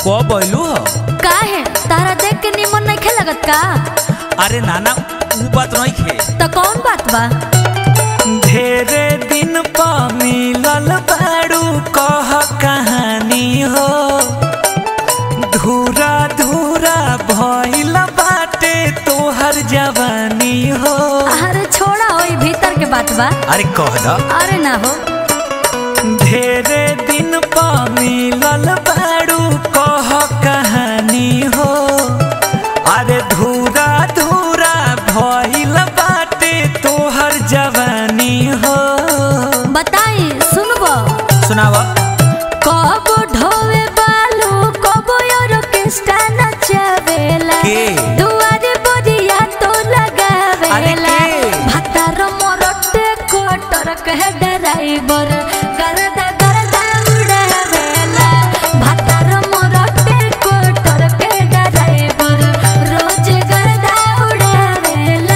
कब अइलू ह काहे तारा देख के निमन नहीं लगत का अरे नाना ऊ बात नहीं खे तो कौन बात बा ढेरे दिन प मिलल बाड़ू कह कहानी हो धूरा धूरा भइल बाटे तोहर जवानी हो अरे छोड़ा ओई भीतर के बात बा अरे कह द अरे ना हो ढेरे दिन प मिलल बाड़ू कह कहानी हो अरे धूरा धूरा भइल बाटे तोहर जवानी हो बताई सुनबो सुनावा कब ढोवे बालू कब ऑर्केस्ट्रा नचावेला के? दुआरे बोरिया तो लगावेला अरे के? भतार मोरटे कोटर कह ड्राइवर गरदा गरदा उड़ावेला भतार मोरटे कोटर के ड्राइवर रोज गरदा उड़ावेला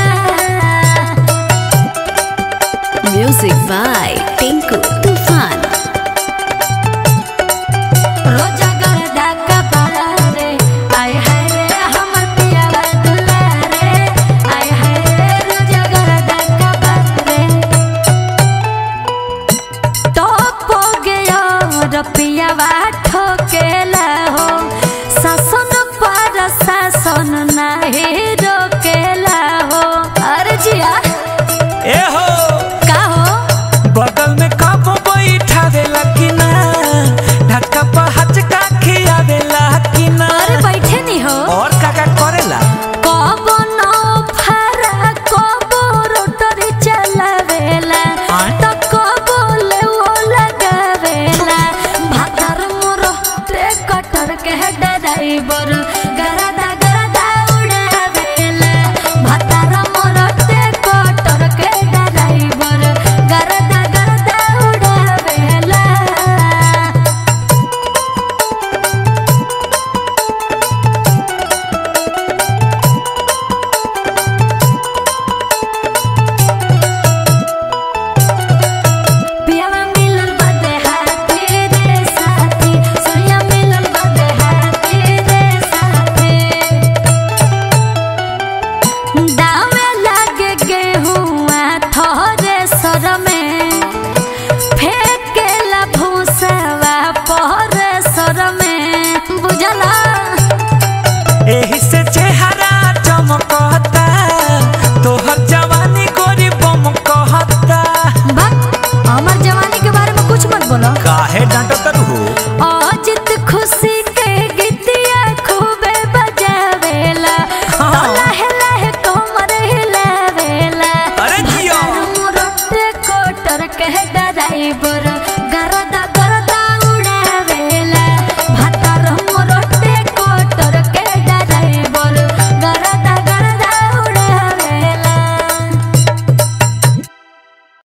Music by Tinku Tufan. रोजा गरदा कपाला रे आय हाय रे हमर पियावा दुलारे आय हाय रे रोजा गरदा कपाला रे तो पो गयो रपियावा ठोकेला हो सासन पर सासन नाही रोकेला हो अरे जिया ए हो का हो बगल में कब बैठावेला कि ना ढक्का पर हचका खियावेला कि ना अरे बैठे नहीं हो और का का करेला कब न फरा कब रोटरी चलावेला आय? त कब ले वो लगावेला भातर मोर ट्रे कटर के ड्राइवर गरदा गरदा उड़ावेला भातर मोर ट्रे कटर के ड्राइवर गरदा गरदा उड़ावेला पियावा मिलल बदे हाथी रे साथी सोया मिलल बदे हाथी रे साथी दावे लागे गेहुआ थोरे सर में फेंकेला भूसवा पर सर में बुझला एही से चेहरा चमकता तोहर जवानी गोरी बम कहता बक हमर जवानी के बारे में कुछ मत बोलो काहे डांटत हो अजित खुशी के गीतिया खूबे बजावेला हाँ। तो लहे लहे कोमर हिलावेला अरे जियो। भतार मोरटे कोटर के ड्राइवर गरदा